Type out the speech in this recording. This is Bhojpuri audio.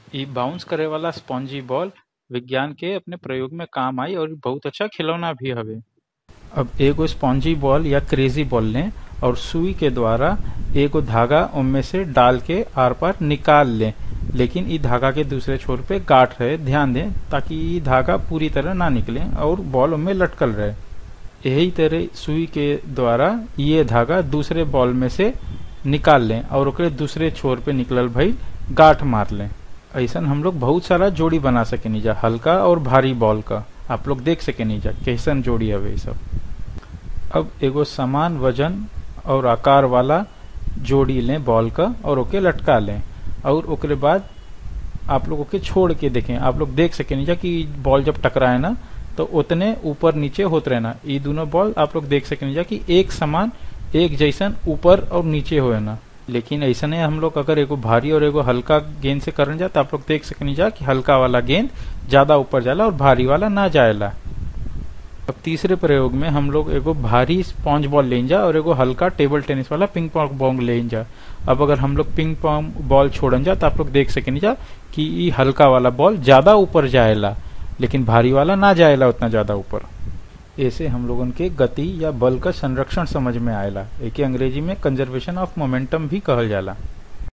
इ बाउंस करे वाला स्पॉन्जी बॉल विज्ञान के अपने प्रयोग में काम आई और बहुत अच्छा खिलौना भी हवे अब एगो स्पॉन्जी बॉल या क्रेजी बॉल लें और सुई के द्वारा एगो धागा उनमें से डाल के आर पार निकाल लें लेकिन इ धागा के दूसरे छोर पे गांठ रहे ध्यान दें ताकि इ धागा पूरी तरह ना निकले और बॉल उनमें लटकल रहे यही तरह सुई के द्वारा ये धागा दूसरे बॉल में से निकाल लें और ओकरे दूसरे छोर पे निकलल भई गांठ मार लें ऐसा हम लोग बहुत सारा जोड़ी बना सके जा हल्का और भारी बॉल का आप लोग देख सके जा कैसन जोड़ी हवे ई सब अब एगो समान वजन और आकार वाला जोड़ी लें बॉल का और ओके लटका लें और ओकरे बाद आप लोग ओके छोड़ के देखें आप लोग देख सके जा कि बॉल जब टकराए ना तो उतने ऊपर नीचे होते रहना ये दोनों बॉल आप लोग देख सके जा कि एक समान एक जैसन ऊपर और नीचे हो ना लेकिन ऐसा नहीं हम लोग अगर एगो भारी और एगो हल्का गेंद से करन जा तो आप लोग देख सकनी जा कि हल्का वाला गेंद ज्यादा ऊपर जाला और भारी वाला ना जाएला अब तीसरे प्रयोग में हम लोग एगो भारी स्पॉन्ज बॉल ले जा और एगो हल्का टेबल टेनिस वाला पिंग पॉन्ग बॉल ले जा अब अगर हम लोग पिंग पॉन्ग बॉल छोड़न जा तो आप लोग देख सकेनी जा कि ई हल्का वाला बॉल ज्यादा ऊपर जाएला लेकिन भारी वाला ना जाएला उतना ज्यादा ऊपर ऐसे हम लोगन के गति या बल का संरक्षण समझ में आएला एके अंग्रेजी में कंजर्वेशन ऑफ मोमेंटम भी कहल जाला